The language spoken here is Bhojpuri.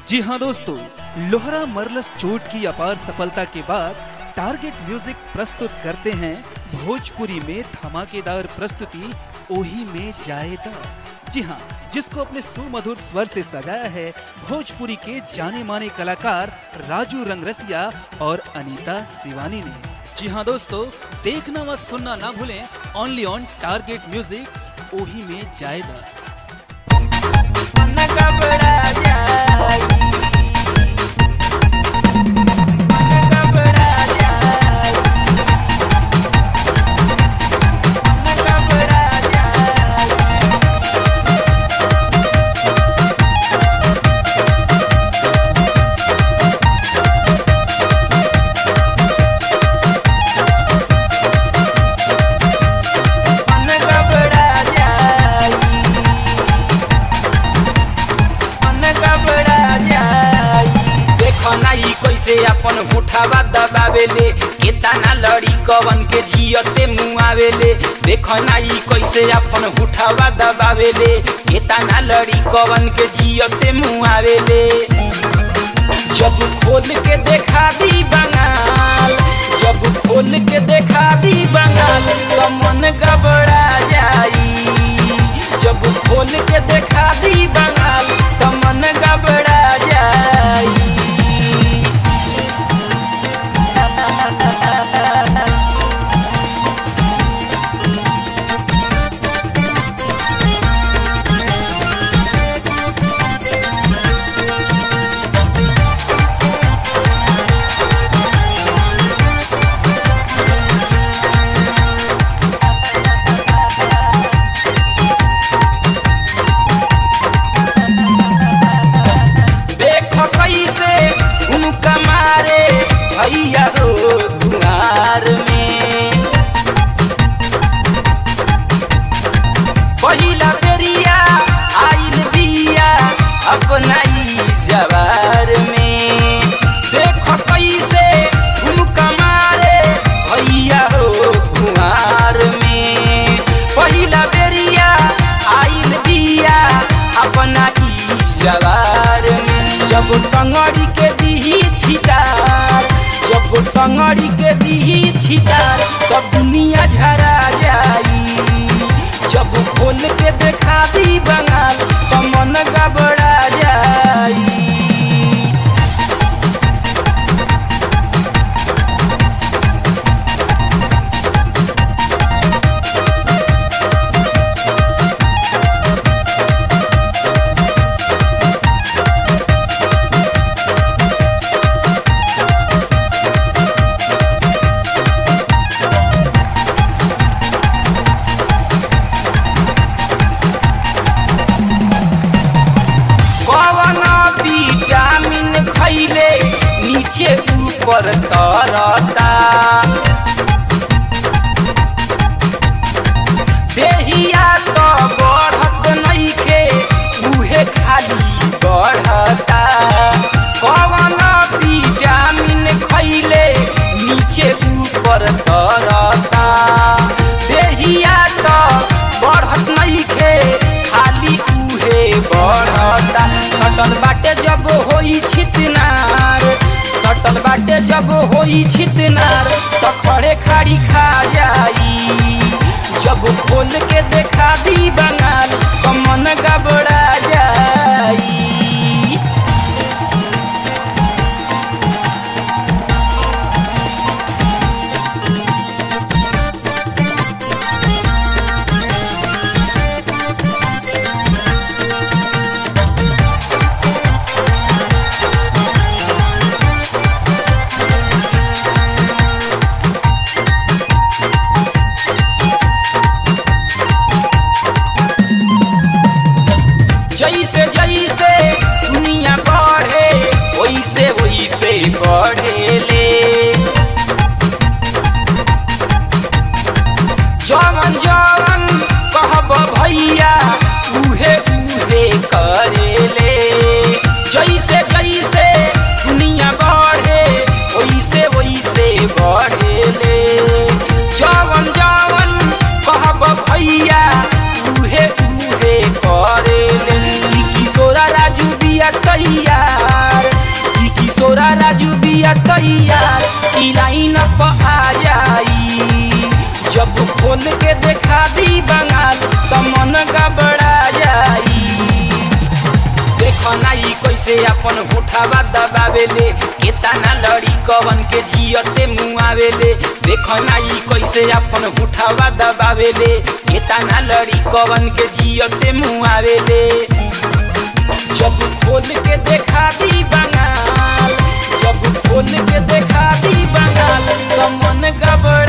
जी हाँ दोस्तों लोहरा मरलस चोट की अपार सफलता के बाद टारगेट म्यूजिक प्रस्तुत करते हैं भोजपुरी में धमाकेदार प्रस्तुति ओही में जाएदा जी हाँ जिसको अपने सुमधुर स्वर से सजाया है भोजपुरी के जाने माने कलाकार राजू रंगरसिया और अनीता शिवानी ने जी हाँ दोस्तों देखना व सुनना ना भूलें ओनली ऑन टारगेट म्यूजिक ओही में जाएदा मन घबरा जाई मन घबरा जाई मन घबरा जाई मन घबरा जाई मन घबरा जाई देखो ना ई कैसे अपन होठावा दबावेले केतना लड़ी कवन के जियते मुआवेले देखो ना ई कैसे अपन होठावा दबावेले केतना लड़ी कवन के जियते मुआवेले जब खोल के देखा दी बंगाल जब खोल के देखा दी बंगाल तो मन घबरा जाई जब खोल के देखा दी बंगाल तो मन घबरा जाई देखो कैसे उनका मारे भैया रो दुआर में पहिला बेरिया आइल बिया अपना ई जवार में देखो कैसे उनका मारे भैया हो कुआर में पहिला बेरिया आइल बिया अपना ई जवार में जब टंगड़ी के दीही छिटार जब टंगड़ी के दीही छिटार तब दुनिया झरा जाई जब खोल के देखा दी बंगाल तो मन घबरा जाई कवन विटामिन खैले नीचे ऊपर तरता देहिया तो बढ़त नइखे उहे खाली बढ़ता कवन विटामिन खैले नीचे ऊपर तरता देहिया तो बढ़त नइखे खाली उहे बढ़ता सटल बाटे जब होई छितनार सटल बाटे जब होई छितनार तो खड़े खाड़ी खा जाई जब खोल के देखा दी बंगाल तो मन घबरा जाई जैसे जैसे दुनिया बढ़े वैसे वैसे बढ़ेले जवन जवन कहब भैया उहे उहे करेले जैसे जैसे दुनिया बढ़े वैसे वैसे बढ़ेले जवन जवन कहब भैया उहे उहे करेले ई किशोरा राजू बिया तैयार कैसे अपन होठावा दबावेले केतना लड़ी कवन के जियते मुआवेले देखो ना ई कैसे अपन होठावा दबावेले केतना लड़ी कवन के जियते मुआवेले जब खोल के देखा दी बंगाल जब खोल के देखा दी बंगाल तो मन गबड़